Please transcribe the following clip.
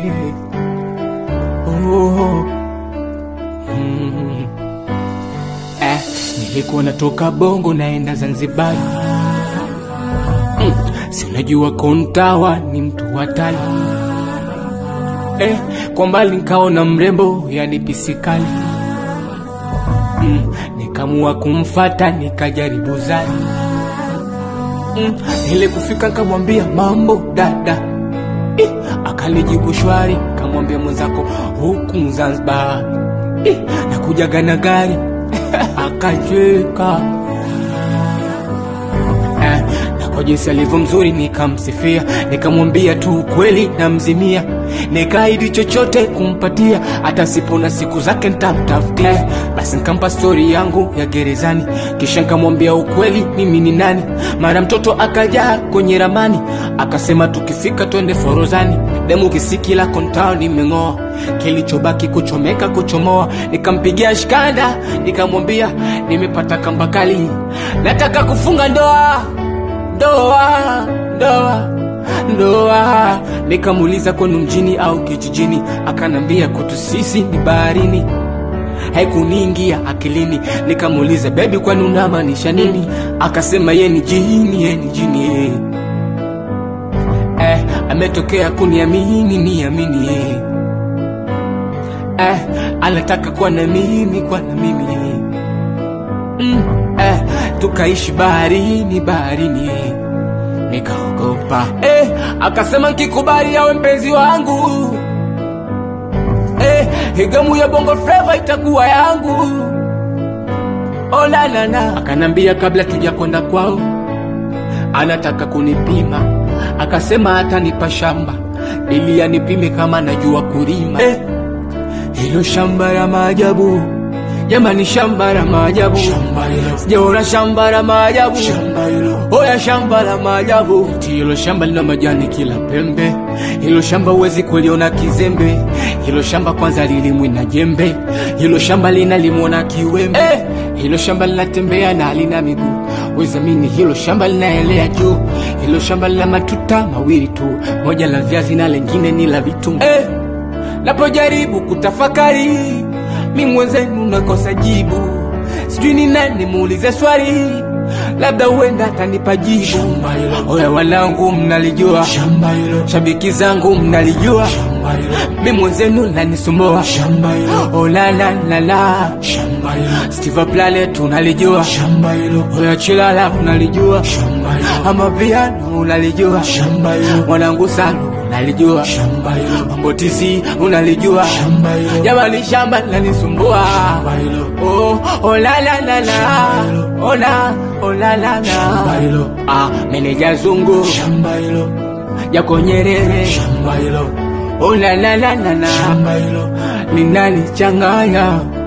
oh. mm. eh, nilikuwa natoka Bongo naenda Zanzibar mm. si unajua Kontawa ni mtu hatari eh, kwa mbali nikaona mrembo yani pisikali mm. nikamua kumfata nikajaribu zani mm. ile kufika nikamwambia mambo dada eh, akanijibu shwari kamwambia mwenzako huku Zanzibar eh, nakujaga na gari akacheka eh, na kwa jinsi alivyo mzuri nikamsifia, nikamwambia tu ukweli namzimia, nikaahidi chochote kumpatia, hata sipona siku zake nitamtafutia. Basi nikampa stori yangu ya gerezani, kisha nikamwambia ukweli mimi ni nani. Mara mtoto akaja kwenye ramani, akasema tukifika twende Forozani, demu kisiki la kontao nimeng'oa, kilichobaki kuchomeka kuchomoa. Nikampigia shikanda, nikamwambia nimepata kamba kali, nataka kufunga ndoa ndoa ndoa ndoa. Nikamuuliza kwenu mjini au kijijini, akanambia kwetu sisi ni baharini. Haikuniingia akilini, nikamuuliza bebi, kwani unamaanisha nini? Akasema ye ni jini, ye ni jini eh. Eh, ametokea kuniamini niamini eh. Eh, anataka kuwa na mimi kuwa na mimi eh. Mm, eh, tukaishi baharini baharini eh. Nikaogopa eh, akasema nkikubali awe mpenzi wangu eh, higamu ya bongo flava itakuwa yangu oh, la, la, la. Akanambia kabla tuja kwenda kwao anataka kunipima, akasema atanipa shamba ili anipime kama najua kulima eh, hilo shamba la maajabu jamani, shamba la maajabu, sijaona shamba la maajabu, oya shamba la maajabu. Eti Hilo shamba lina majani kila pembe, hilo shamba huwezi kuliona kizembe, hilo shamba kwanza lilimwi na jembe, hilo shamba linalimwa na kiwembe eh, hilo shamba linatembea na halina miguu, wezamini hilo shamba linaelea juu, hilo shamba lina matuta mawili tu, moja la viazi na lengine ni la vitunguu eh, napojaribu kutafakari mi mwenzenu nakosa jibu, sijui ni nani muulize swali, labda huenda atanipa jibu. Oya wanangu, mnalijua shabiki zangu mnalijua, mi mwenzenu nanisumbua. Oh, la la la la, Steve Planet unalijua, oya Chilala unalijua, ama piano unalijua, mwanangu Salu unalijua, mambo tizi unalijua, jamani shamba linanisumbua. Oh, oh la la la la, oh la, oh la la la, ah, meneja zungu Jako Nyerere, oh la la la la la, linanichanganya